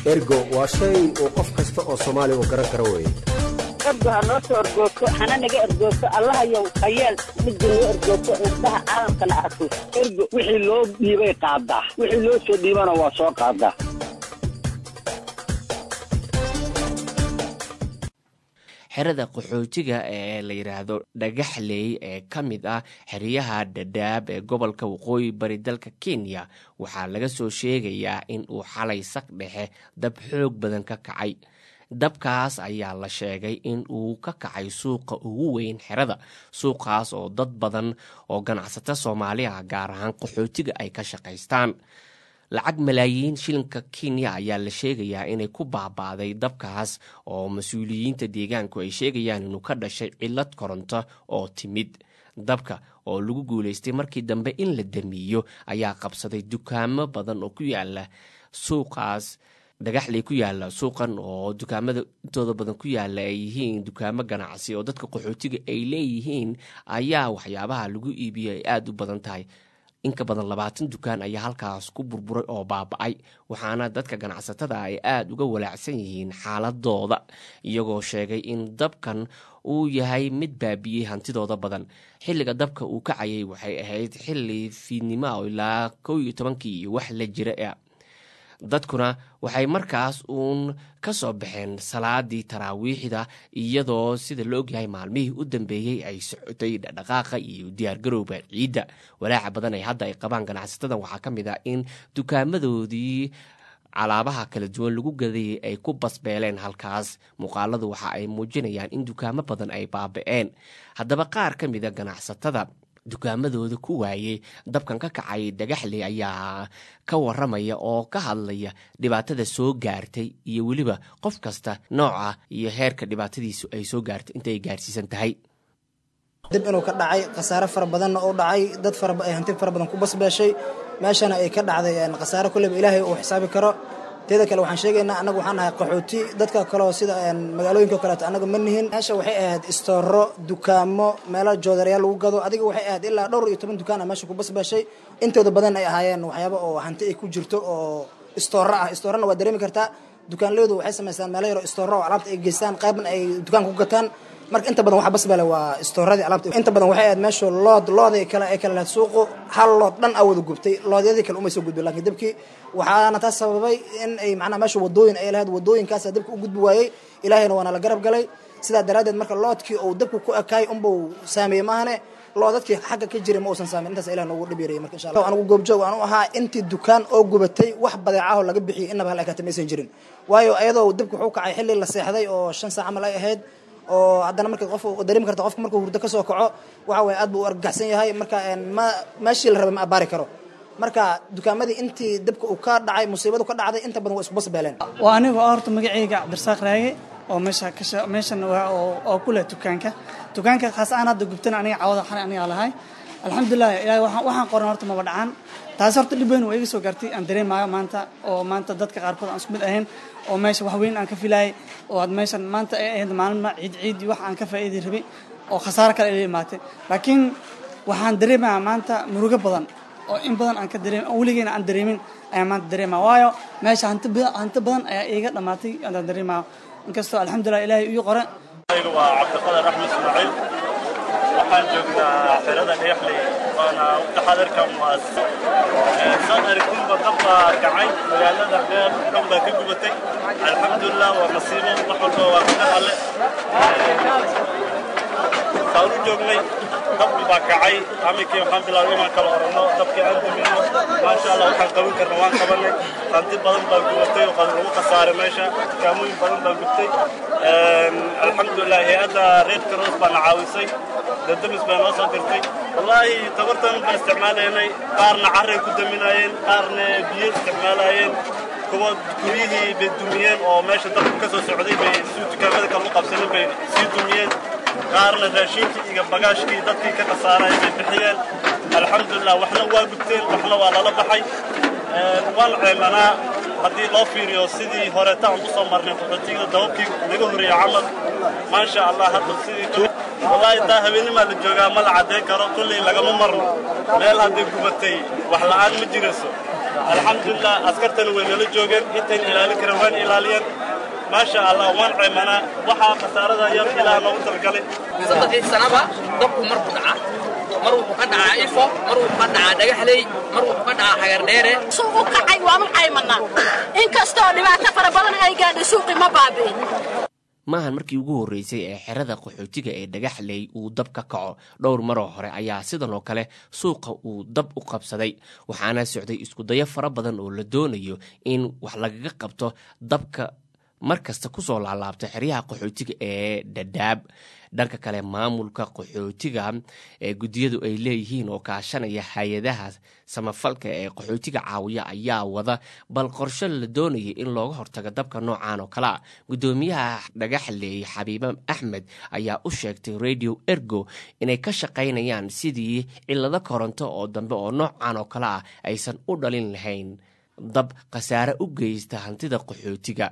ergo waa shay uu qof kasta oo soomaali uu garan karo weye ergo ha noo soo ergoogto hana naga ergoogto allahayow hayeel midda noo ergoogto indhaha caalamkana arko ergo wixii loo dhiibay qaadaa wixii loo soo dhiibana waa soo qaadaa xerada qaxootiga ee la yidhaahdo dhagaxley ee ka mid ah xeryaha dhadhaab ee gobolka waqooyi bari dalka kenya waxaa laga soo sheegayaa in uu xalay saq dhexe dab xoog badan ka kacay dabkaas ayaa la sheegay in uu ka kacay suuqa ugu weyn xerada suuqaas oo dad badan oo ganacsato soomaali ah gaar ahaan qaxootiga ay ka shaqaystaan lacag malaayiin shilinka kenya ayaa la sheegayaa inay ku baaba'day dabkaas oo mas-uuliyiinta deegaanku ay sheegayaan inuu ka dhashay cilad koronto oo timid dabka oo lagu guulaystay markii dambe in la damiyo ayaa qabsaday dukaamo badan oo ku yaala suuqaas dhagaxley ku yaala suuqan oo dukaamada intooda badan ku yaala ay yihiin dukaamo ganacsi oo dadka qaxootiga ay leeyihiin ayaa waxyaabaha lagu iibiyo ay aada u badan tahay inka badan labaatan dukaan ayaa halkaas ku burburay oo baaba-ay waxaana dadka ganacsatada ay aada uga walaacsan yihiin xaaladooda iyagoo sheegay in dabkan uu yahay mid baabiyey hantidooda badan xilliga dabka uu kacayay waxay ahayd xilli fiidnimo ilaa kow iyo tobankii iyo wax la jira dadkuna waxay markaas uun ka soo baxeen salaadii taraawiixda iyadoo sida la ogyahay maalmihii u dambeeyey ay socotay dhaqdhaqaaqa iyo diyaargarowga ciidda walaaca badan ay hadda ay qabaan ganacsatadan waxaa ka mid ah in dukaamadoodii calaabaha kala duwan lagu gadayay ay ku basbeeleen halkaas muuqaaladu waxa ay muujinayaan in dukaamo badan ay baaba-een haddaba qaar ka mida ganacsatada dukaamadooda ku waayey dabkan ka kacay dhagaxley ayaa ka waramaya oo ka hadlaya dhibaatada soo gaartay iyo weliba qof kasta nooca iyo heerka dhibaatadiisu ay soo gaartay intaay gaarsiisan tahay dib inuu ka dhacay khasaare fara badanna uu dhacay dad hanti fara badan ku basbeeshay meeshana ay ka dhacday khasaare kulleba ilaahay uu xisaabi karo teeda kale waxaan sheegaynaa annagu waxaan nahay qaxooti dadka kaleo sida magaalooyinka o kaleeto annaga ma nihin meesha waxay ahayd istooro dukaamo meelo joodarayaal lagu gado adiga waxay ahayd ilaa dhowr iyo toban dukaan a meesha ku basbaashay intooda badan ay ahaayeen waxyaaba oo hanti ay ku jirto oo istooro ah istoorana waa dareemi kartaa dukaanleydu waxay samaystaan meelo yaro istooro oo alaabta ay geystaan qaybna ay dukaanka ku gataan marka inta badan waxa basbale waa istooradii alaabta inta badan waxay ahayd meesha lood looday kale ay kale lahayd suuqu hal lood dhan aa wada gubtay loodyadii kale umay soo gudbin lakin dabkii waxaana taas sababay in ay macnaha meesha wadooyin ay lahayd wadooyinkaasa dabka u gudbi waayey ilaahayna waana la garab galay sidaa daraaddeed marka loodkii uu dabku ku ekaay unbuu saameeyey maahane loo dadkii xagga ka jiray ma uusan saameyn intaas ilah noogu dhib yarayay marka insha allah anigu goobjoog aan u ahaa intii dukaan oo gubatay wax badeecaho laga bixiyay innaba hal ekaata maysan jirin waayo ayadoo dabku wuxuu kacay xilli la seexday oo shan saac camal ay ahayd oo haddana marka qof dareemi karta qofka markuu hurdo ka soo kaco waxa weye aad buu u argagaxsan yahay marka ma meeshii la rabay ma abaari karo marka dukaamadii intii dabka uu ka dhacay musiibadu ka dhacday inta badan waa isku basbeeleen waa anigu horta magacayga cabdirasaaq raage oo meesha kasha meeshan oo ku leh dukaanka dukaanka khaas ahaan hadda gubtana aniga cawada xali aniga lahay alxamdulilah ilaahay waxaan waxaan qoran horta maba dhacaan taasi horta dhib weyn waa iga soo gaartay aan dareemaayo maanta oo maanta dadka qaarkood aan isku mid ahayn oo meesha wax weyn aan ka filaayay oo aad meeshan maanta ay ahayd maalin ciid ciid iyo wax aan ka faa'iidi rabay oo khasaaro kale ila imaatay laakiin waxaan dareemayaa maanta murugo badan oo in badan aan ka dareem weligeena aan dareemin ayaan maanta dareemaya waayo meesha hanti badan hanti badan ayaa iiga dhammaatay aan dareemayo inkastoo alxamdulilah ilaahay ii qore aniga waa cabdiqadar axmed ismaaciil waxaan joognaa xerada dhagaxley waana taxadarkan waa saan aragtinba dab baa kacay magaalada meel dhan baa ka gubatay alxamdulilah waa masiibo wax walba waa ka alle saan u joognay dabki baa kacay amikii waxaan bilaabay inaan kala oranno dabkii aan dumino maasha allah waxaan qaban karna waan qabanay hanti badan baa gubatay oo lagu khasaaray meesha dukaamooyin badan baa gubtay alxamdulilah hay-adda red cross baana caawisay dadamis baa noo soo dirtay wallaahi tabartan baan isticmaalaynay qaarna carray ku daminaayeen qaarna biyo isticmaalaayeen kuwa guryihii bay dumiyeen oo meesha dabku ka soo socday bay si dukaamada kale u qabsanin bay sii dumiyeen qaarna raashinkii iyo bagaashkii dadkii ka khasaaray bay bixiyeen alxamdulilah waxna waa gubteen waxna waa lala baxay waan ceemanaa haddii loo fiiriyo sidii horeeta aan u soo marnay qaxootiga dababkii naga horreeyey camal maasha allah hadda sidii wallaahi taa habeenimaa la joogaa ma la caddayn karo kulley lagama marno meel hadday gubatay wax la'aan ma jirayso alxamdulilah askartana way nala joogeen intayn ilaalin kareen waan ilaaliyeen maasha allah waan ceemanaa waxaa khasaarada yar ilaah noogu talgalay saddexdii sanaba dabku marku dhaca mar wuxuu ka dhacaa ifo mar wuxuu ka dhacaa dhagaxley mar wuxuu ka dhacaa xagardheere suuq u kacay waanu caymanaa inkastoo dhibaato fara badan ay gaadhay suuqii ma baabi'in maahan markii ugu horreysay ee xerada qaxootiga ee dhagaxley uu dab ka kaco dhowr maroo hore ayaa sidan oo kale suuqa uu dab u qabsaday waxaana socday iskudayo fara badan oo la doonayo in wax lagaga qabto dabka mar kasta kusoo laalaabta xeryaha qaxootiga ee dhadhaab dhanka kale maamulka qaxootiga ee guddiyadu ay leeyihiin oo kaashanaya hay-adaha samafalka ee qaxootiga caawiya ayaa wada bal qorsho la doonaya in looga hortago dabka noocan oo kalea guddoomiyaha dhagaxleey xabiibe axmed ayaa u sheegtay radio ergo inay ka shaqaynayaan sidii cilado koronto oo dambe oo noocan oo kale ah aysan u dhalin lahayn dab khasaare u geysta hantida qaxootiga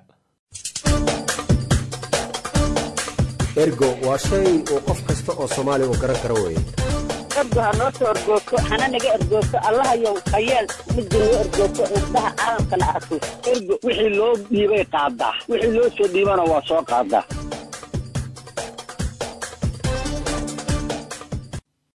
ergo waa shay uu qof kasta oo soomaali u garan karo weye ergo ha noo soo ergoogto hana naga ergoogto allahayow hayeel midda noo ergoogto indhaha caalamkana arko ergo wixii loo dhiibay qaadaa wixii loo soo dhiibana waa soo qaadaa